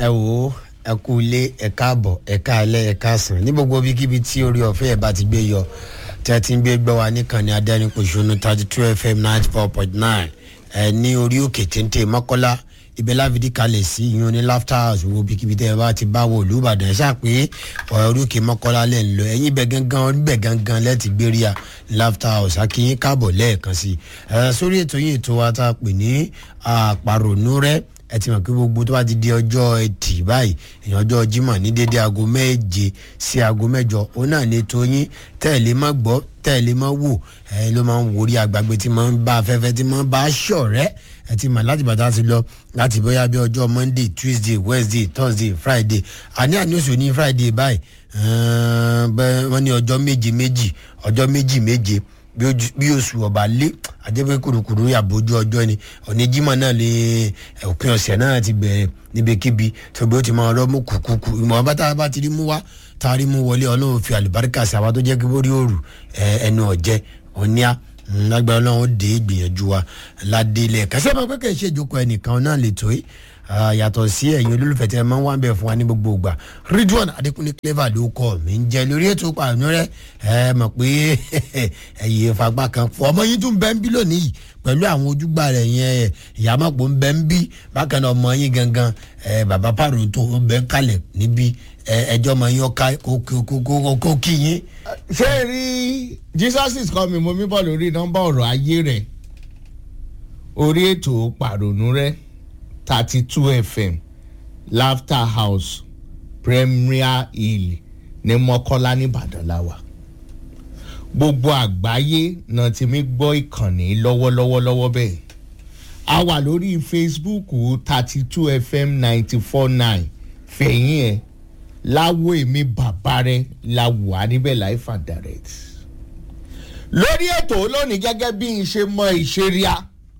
ẹ wò ó ẹ kú ilé ẹ káàbọ̀ ẹ káalẹ́ ẹ káàsán ní gbogbo ibikíbi tí orí ọ̀fẹ́ ẹ̀ bá ti gbé yọ tí a ti ń gbé gbọ́ wa níkànnì adẹ́rìnpòṣónú thirty two fm ninety four point nine ẹ ní orí òkè téńté mọ́kọ́lá ibẹ̀ láfìdí kalẹ̀ sí ìyún ní laughter house wo ibikíbi tẹ́ ẹ bá ti bá wọ olùbàdàn ẹ ṣáà pé orí òkè mọ́kọ́lá lẹ̀ ń lọ ẹ̀yìn ibẹ̀ gangan ibẹ̀ gangan lẹ́ẹ̀tì gbéríà laughter house akínyín káàbọ̀ lẹ́ẹ̀kan sí ẹ sórí ètò yìí ètò wa tá a pè ní àpàrònú rẹ ẹ ti mọ̀ pé gbogbo tó bá ti di ọjọ́ ẹtì báyìí èèyàn ọjọ́ jímọ̀ ní dédé aago méje sí aago mẹ́jọ òun náà ní ètò yín tẹ́ẹ̀lé má gbọ́ tẹ́ẹ̀lé má wò ẹ ló máa ń wòrí àgbàgbé tí máa ń bá afẹ́fẹ́ tí máa ń bá ṣọ̀rẹ́ ẹ ti mọ̀ láti bàtà ti lọ láti bóyá bí ọjọ́ monday tuesday wednesday thursday friday àní àní oṣù ní friday báyìí wọ́n ní ọjọ́ méje méjì ọjọ́ méjì méje bí oṣù ọba lé àjẹpẹ kùrùkùrù àbójú ọjọ́ ni òní jímọ̀ náà lè òpin ọ̀sẹ̀ náà ti bẹ̀rẹ̀ níbikíbi tóbi ó ti máa rọ́ mú kùkùkù ìmọ̀ bá tá a bá ti rí mú wá tá a rí mú wọlé ọlọ́run fi àlùbáríkà sí àwa tó jẹ́ kí bórí òrù ẹnu ọ̀jẹ́ òníà lágbára ọlọ́run ó dé ìgbìyànjú wa ládé ilẹ̀ kẹsẹ́ máa pẹ́ kẹ́ ṣe ìjókòó ẹnìkan náà lè tó yìí yàtọ̀ sí ẹ̀yin olólùfẹ́ tí ẹ máa ń wá ń bẹ̀ fún wa ní gbogbo ìgbà ridwan adékúnlé clever ló kọ́ mi ń jẹ lórí ètò pàánù rẹ ẹ mọ̀ pé ẹ̀yẹ fagbá kan fún ọmọ yín tún bẹ́ ń bí lónìí pẹ̀lú àwọn ojúgbà rẹ̀ yẹn ìyàmọ̀pọ̀ ń bẹ́ ń bí bákan náà ọmọ yín gangan bàbá pàrọ̀ tó ń bẹ́ ń kalẹ̀ níbí ẹjọ́ ọmọ yín ọ̀ka kó kí yín. ṣé rí jesus is coming mo mi bọ̀ lórí nọ́mbà ọ̀rọ̀ ayé rẹ̀ orí ètò pàrònú rẹ̀ thirty two fm laughter house premier hill ní mọ́kọ́lá nìbàdàn láwà gbogbo àgbáyé náà ti mi gbọ́ ìkànnì lọ́wọ́lọ́wọ́ lọ́wọ́ bẹ́ẹ̀ a wà lórí facebook thirty two fm ninety four nine fẹ̀yìn ẹ̀ láwo èmi bàbá rẹ̀ la wà níbẹ̀ life and direct lórí ètò lónìí gẹ́gẹ́ bí n ṣe mọ ìṣeríà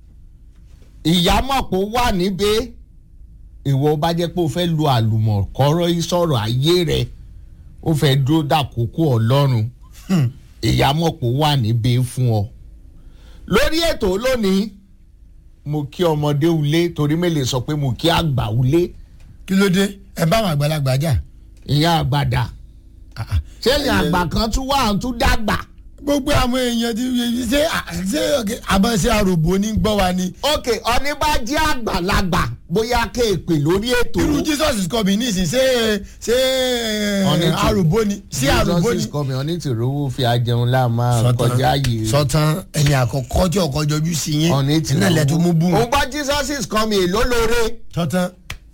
ìyámọ̀pọ̀ wà níbẹ̀ ìwọ bá jẹ́ pé o fẹ́ lu àlùmọ̀kọ́rọ́ ìsọ̀rọ̀ ayé rẹ̀ o fẹ́ dúró dàkókò ọlọ́run ìyámọ̀pọ̀ wà níbẹ̀ fún ọ. lórí ètò lónìí mo kí ọmọdé ulé torí mélòó sọ pé mo kí àgbà ulé. kí ló dé ẹ bá àwọn àgbàlagbà jà. ìyá àgbàdà ṣé ìyá àgbà kan tún wà tún dàgbà gbogbo àwọn èèyàn ti ṣe ṣe àmọ́ ṣe àròbó ní gbọ́ wa ni. ok ọ̀ní bá jẹ́ àgbàlagbà bóyá kéèpè lórí ètò. irú jesus is coming ní ìsìn ṣé ṣé àròbó ni ṣé àròbó ni. jesus is coming ọ̀ní tí rówó fi ajẹun láàmà kọjá yìí. sọtàn ẹni àkọ́kọ́ tí ọkọ̀ jọjú sí yín ọ̀ní tí iná ilẹ̀ tó mú bú. òun bá jesus is coming èló lóore. sọtàn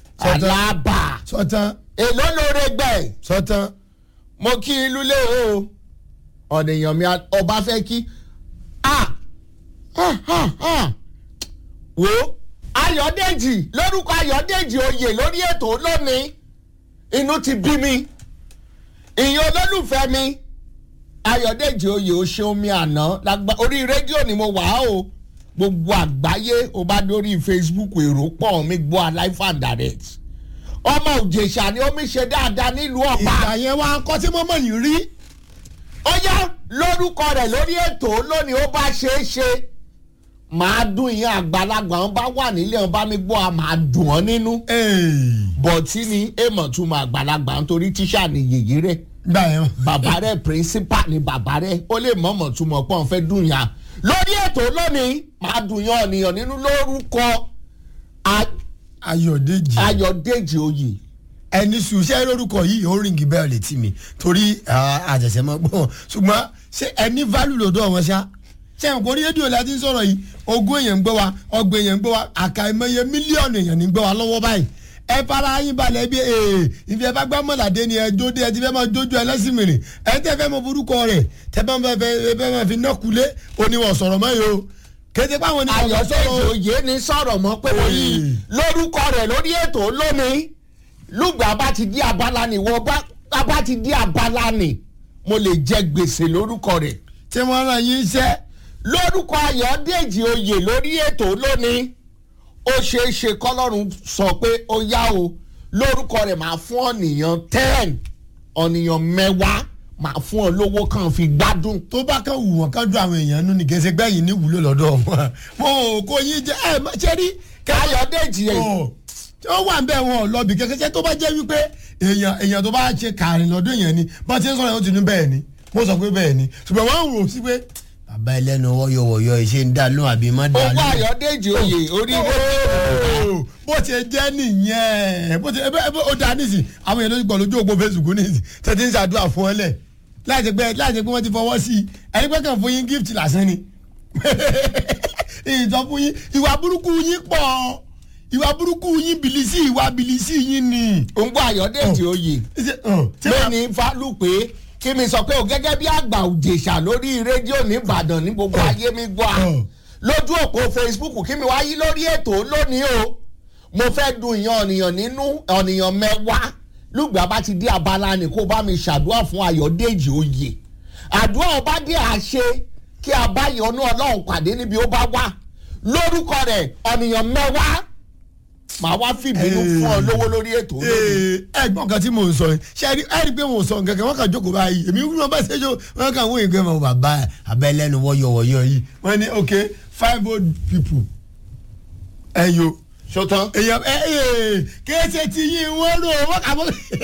alábà sọtàn èló lóore gbẹ. sọtàn. mo kí i lulẹ̀ o ọ̀nìyàn mi ọba fẹ́ kí wo ayọ̀dèjì lórúkọ ayọ̀dèjì oyè lórí ètò lónìí inú ti bí mi ìyẹn olólùfẹ́ mi ayọ̀dèjì oyè o ṣeun mi àná orí rédíò ni mo wà á o gbogbo àgbáyé o bá dórí facebook èrò pọ̀ mi gbọ́ alive and direct ọmọ òjèṣà ni omi ṣe dáadáa nílùú ọ̀pá. ìgbà yẹn wá kọ́ tí mọ́mọ́ yìí rí ó yá lórúkọ rẹ lórí ètò lónìí ó bá ṣeé ṣe màá dùn ìyẹn àgbàlagbà wọn bá wà nílé wọn bá mi gbọ́ a máa dùn ọ́ nínú. bọ̀tí ni èèmọ̀ tún máa àgbàlagbà nítorí tíṣà ni yèyí rẹ̀ gbà yẹn. bàbá rẹ̀ principal ni bàbá rẹ̀ ó lè mọ̀mọ̀ tún mọ̀ pọ́n fẹ́ dùn yàn. lórí ètò lónìí màá dùn yàn ọ̀nìyàn nínú lórúkọ ayọ̀dèjì ayọ̀dèjì oyè ẹni sùsẹ́ lórúkọ yìí ó rìngì bẹ́ẹ̀ létí mi torí àjẹsẹ̀ máa gbọ́ wọn ṣùgbọ́n ṣé ẹni válù lọ́dọ̀ wọn ṣá ṣé ẹ̀kọ́ kò rí rédíò láti ń sọ̀rọ̀ yìí ogún èèyàn ń gbọ́ wa ọgbọ̀n èèyàn ń gbọ́ wa àkàìmọye mílíọ̀nù èèyàn ń gbọ́ wa lọ́wọ́ báyìí ẹ fara yín balẹ̀ bí ee ìfi ẹ bá gbá mọ̀ládé ni ẹ jóde ẹ ti fẹ́ máa jójú ẹ lẹ́sìn mìíràn ẹ tẹ́ fẹ́ mọ forúkọ rẹ̀ tẹ́ bá fẹ́ fẹ́ máa fi náà kulé oníwọ̀n sọ̀rọ̀ mọ́ yìí o kété páwọn oníwọ̀n sọ̀rọ̀ ayọ̀dèjì oyè ni sọ̀rọ̀ mọ́ pé wọ́n yí lórúkọ rẹ̀ lórí ètò lónìí lùgbà bá ti di abala ni wọ́n bá bá ti di abala ni mo lè jẹ gbèsè lórúkọ rẹ̀. tí wọ́n rán yín iṣẹ́. lórúkọ ayọ̀dèjì oyè lórí ètò lónìí ó ṣeé ṣe kọ́lọ́run sọ pé ó yá o lórúkọ rẹ̀ máa fún ọ̀nìyàn ten ọ̀nìyàn mẹ́wàá máa fún ọ lówó kan fi gbádùn. tó bá kàn wù wọ́n kájú àwọn èèyàn nù ní gẹ̀ẹ́sẹ̀ gbẹ̀yìn ní ìwúlò lọ́dọ̀ wọn. mo ò kó yín jẹ ẹ má ṣe rí. ayọ̀dèjì yẹn ó wà ń bẹ̀ wọn lọ́bì kẹ́kẹ́ tó bá jẹ́ wípé èèyàn èèyàn tó bá ṣe kàrin lọ́dún èèyàn ni bá ti ń sọ̀rọ̀ yóò ti ní bẹ́ẹ̀ ni mo sọ pé bẹ́ẹ̀ ni ṣùgbọ́n wọ́n ń rò sí pé bàbá ẹlẹ́nu wọ́yọ̀wọ̀yọ̀ ìṣe ń dá lóhùn àbí má dá owó lóhùn. ayọ̀dèjì oyè orí Ooo, bó ti jẹ́ nìyẹn bó ti ẹ bẹ ó dáa nísìn àwọn èèyàn ló ti gbọ́ lójú òpó facebook nísìn tẹ̀tí ń ṣàdúrà fún ọ lẹ̀ láti pé láti pé wọ́n ti fọwọ́ sí i ẹni pé kàn fún yín gift lásán ni ìjọ fún yín ìwà burúkú yín pọ̀ ìwà burúkú yín bìlísì ìwà bìlísì yín ni. òǹgbọ́ ayọ̀dèjì oyè Ṣé- ọ̀, ṣé wàá- lẹ́ni fálùpé kí mi sọ pé o gẹ́gẹ́ bí àgbà òjèṣà lórí rédíò ní ìbàdàn ní gbogbo ayé mi gbọ́ a Ọ̀. lójú òpó facebook kí mi wá yí lórí ètò lónìí o mo fẹ́ dun ìyan ọ̀nìyàn nínú ọ̀nìyàn mẹ́wàá lùgbà bá ti dé abala ni kó bá mi ṣàdúrà fún ayọ̀dèjì oyè àdúrà ọba dé àṣe kí a bá ìyọnú ọlọ́run pàdé níbi ó bá wà lórúkọ rẹ̀ ọ̀nìyàn mẹ́wàá màá wá fìbínú fún ọ lówó lórí ètò lónìí. Ee, ẹ̀gbọ́n kan tí mò ń sọ yìí ṣe ẹ rí ẹ rí pé mò ń sọ nǹkan kan wọ́n kàn jókòó báyìí èmi wúlò bá ṣe jọ wọ́n kàn wọ́n ìgbẹ́ mọ̀ bàbá abẹ́lẹ́nu wọ́yọ̀wọ́yọ̀ yìí wọ́n ní ok five old people ẹ̀yọ́ ṣótán. èèyàn ẹ ẹ kéésì tí yín wọ́n rò wọ́n kà mọ́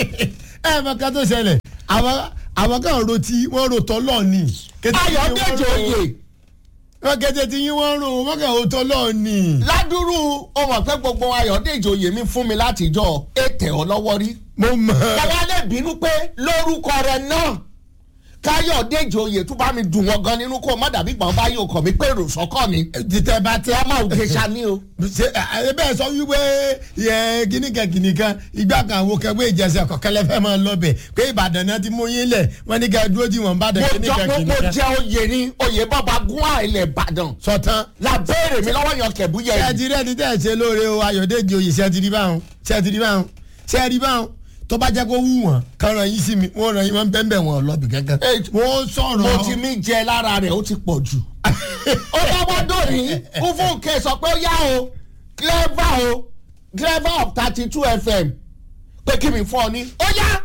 ẹ mọ ká tó ṣẹlẹ̀ àwọn àwọn kan ro tí wọ́n ro tọ́lọ́ ni kété tí yín wọ́n ayọ̀dèjì rò- oyè wọ́n kété tí yín wọ́n rò wọ́n kàn ro tọ́lọ́ ni. ládùúrú o mọ̀ pé gbogbo ayọ̀dèjì oyè mi fún mi látijọ́ ètè ọ lọ́wọ́ rí. mo mọ̀ káwá lè bínú pé lórúkọ rẹ náà káyọ̀dèjì oyè tún bá mi dùn wọn gan nínú kó o má dàbí gbọ̀n bá yóò kọ̀ mí pé èrò sọ́kọ̀ ni. títẹ bá tẹ ọmọ ògèṣà ni o. ṣe ẹ bẹ́ẹ̀ sọ wípé yẹ kíníkan kíníkan ìgbà kan àwọn kẹwé ìjẹsẹ̀ kọ̀kẹ́lẹ́ fẹ́ máa lọ bẹ̀ pé ìbàdàn náà ti mú yín lẹ̀ wọ́n ní ká dúró tí wọ́n bá dẹ̀ mo jọ kíníkan mo mo kíníkan. jẹ oyè ni oyè bàbá gún àìlẹ̀ ìbàdàn. sọtán làbẹ́rẹ̀ mi lọ́wọ́ yan kẹ̀búyẹ ṣé ẹ yìí. ti rí ẹni tẹ́ ẹ ṣe lóore o ayọ̀dèjì oyè ṣé ẹ ti rí báwọn ṣé ẹ ti rí báwọn ṣé ẹ rí báwọn tó bá jẹ́ kó wù wọ́n kán ràn yín sí mi wọ́n ràn yín wọ́n bẹ́ẹ̀ bẹ́ẹ̀ wọ́n lọ́bì kankan Ẹ, wọ́n sọ̀rọ̀ mo ti mí jẹ lára rẹ̀ ó ti pọ̀ jù. ó bá wá dòní fúnfúnkẹ́ sọ pé ó yá o clever o clever of thirty two fm pé kí mi fún ọ ní ó yá.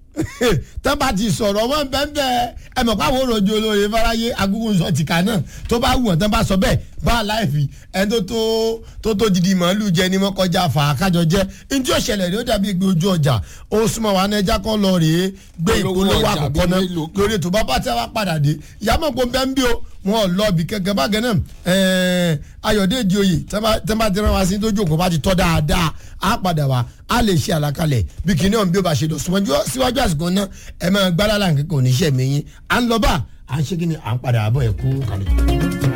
tó bá ti sọ̀rọ̀ wọ́n bẹ́ẹ̀ bẹ́ẹ̀ ẹ mọ̀ pàwọn òròjò olóore fáráyé agúngún sọ tìka náà tó bá wù wọ́n tó bá sọ bẹ́ẹ̀ bá a láìfi ẹni tó tó tó tó didi màálù jẹ ni wọ́n kọjá fà á kájọ jẹ́ ntí ó ṣẹlẹ̀ rí ó dàbí gbé ojú ọjà ó súnmọ́ wa náà ẹja kan lọ rèé gbé Olówó ìpolówó ọjà àkọ́kọ́ bíi náà mélòó kan. lórí ètò bàbá tí a wá padà dé ìyàmọ̀ pọ̀ bẹ́ẹ̀ ń bí o wọn ò lọ bí kẹ̀kẹ́ bágẹ́ náà ẹ̀ẹ́ ayọ̀dèjì oyè tẹ́ bá ti rán wa sí tó jókòó bá ti tọ́ dáadáa á padà wá á lè ṣe àlàkalẹ̀ bí kìnìún ọ̀hún bí ó bá ṣe lọ síwájú síwájú àsìkò náà ẹ máa gbálá láǹkì kò ní ṣẹ̀mí yín à ń lọ bá à ń ṣe kí ni à ń padà àbọ̀ ẹ̀ kú kalẹ̀.